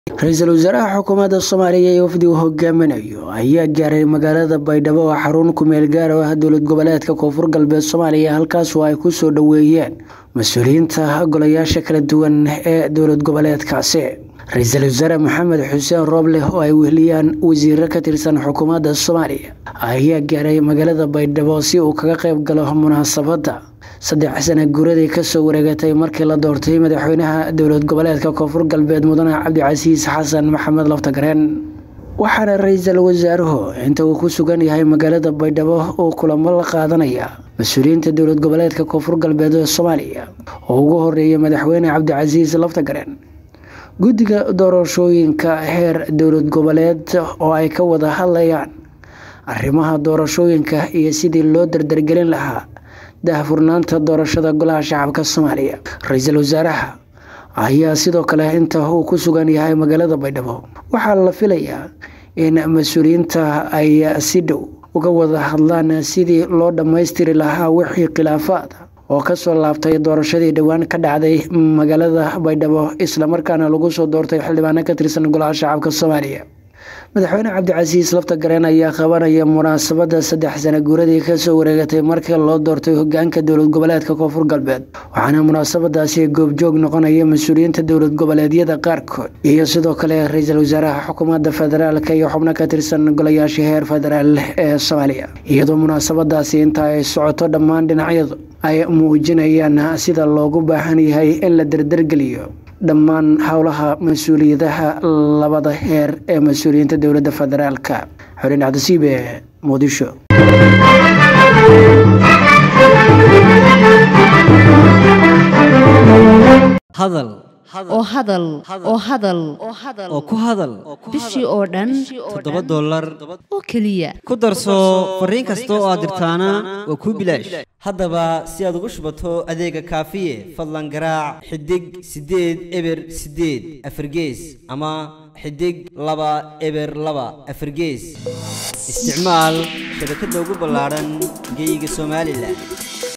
ra-iisul wasaaraha xukuumadda soomaaliya ee wafdi uu hogaaminayo ayaa gaaray magaalada baydhabo oo xarun kumeel gaar oo ah dowlad goboleedka koonfur galbeed soomaaliya halkaas oo ay ku soo dhoweeyeen mas-uuliyiinta golayaasha kala duwan ee dowlad goboleedkaasi ra-iisul wasaare maxamed xuseen rooble oo ay weheliyaan wasiiro ka tirsan xukuumadda soomaaliya ayaa gaaray magaalada baydhabo si uu kaga qayb galo munaasabadda saddex sana guuradii kasoo wareegatay markii la doortay madaxweynaha dowlad goboleedka koonfur galbeed mudane cabdicasiis xasan maxamed laftagareen waxaana ra-iisul wasaaruhu inta uu ku sugan yahay magaalada baydhabo uu kulamo la qaadanaya mas-uuliyiinta dowlad goboleedka koonfur galbeed ee soomaaliya oo ugu horeeyay madaxweyne cabdicasiis laftagareen guddiga doorashooyinka heer dowlad goboleed oo ay ka wada hadlayaan arrimaha doorashooyinka iyo sidii loo dardargelin lahaa daahfurnaanta doorashada golaha shacabka soomaaliya ra-iisul wasaaraha ayaa sidoo kale inta uu ku sugan yahay magaalada baydhabo waxaa la filayaa in mas-uuliyiinta ay si dhow uga wada hadlaan sidii loo dhammaystiri lahaa wixii khilaafaad oo kasoo laabtay doorashadii dhowaan ka dhacday magaalada baydhabo islamarkaana lagu soo doortay xildhibaano ka tirsan golaha shacabka soomaaliya madaxweyne cabdicasiis laftagareen ayaa qabanaya munaasabada saddex sana guuradii kasoo wareegatay markii loo doortay hogaanka dowlad goboleedka koonfur galbeed waxaana munaasabadaasi goobjoog noqonaya mas-uuliyiinta dowlad goboleedyada qaarkood iyo sidoo kale ra-iisul wasaaraha xukuumadda federaalk iyo xubno ka tirsan golayaasha heer federaal ee soomaaliya iyadoo munaasabadaasi inta ay socoto dhammaan dhinacyadu ay muujinayaan sida loogu baahan yahay in la dardargeliyo dhammaan howlaha mas-uuliyadaha labada heer ee mas-uuliyiinta dowladda federaalka xoreen cabdisiibe muqdisho hadal oo hadal oo hadal oo ku hadal bishii oo dhan toddoba dollar oo keliya ku darso fariin kasta oo aad dirtaana waa kuu bilaash haddaba si aad ugu shubato adeega kaafiye fadlan garaac xidig siddeed eber siddeed afargees ama xidig laba eber laba afargees isticmaal shabakadda ugu ballaadhan geeyiga somalilan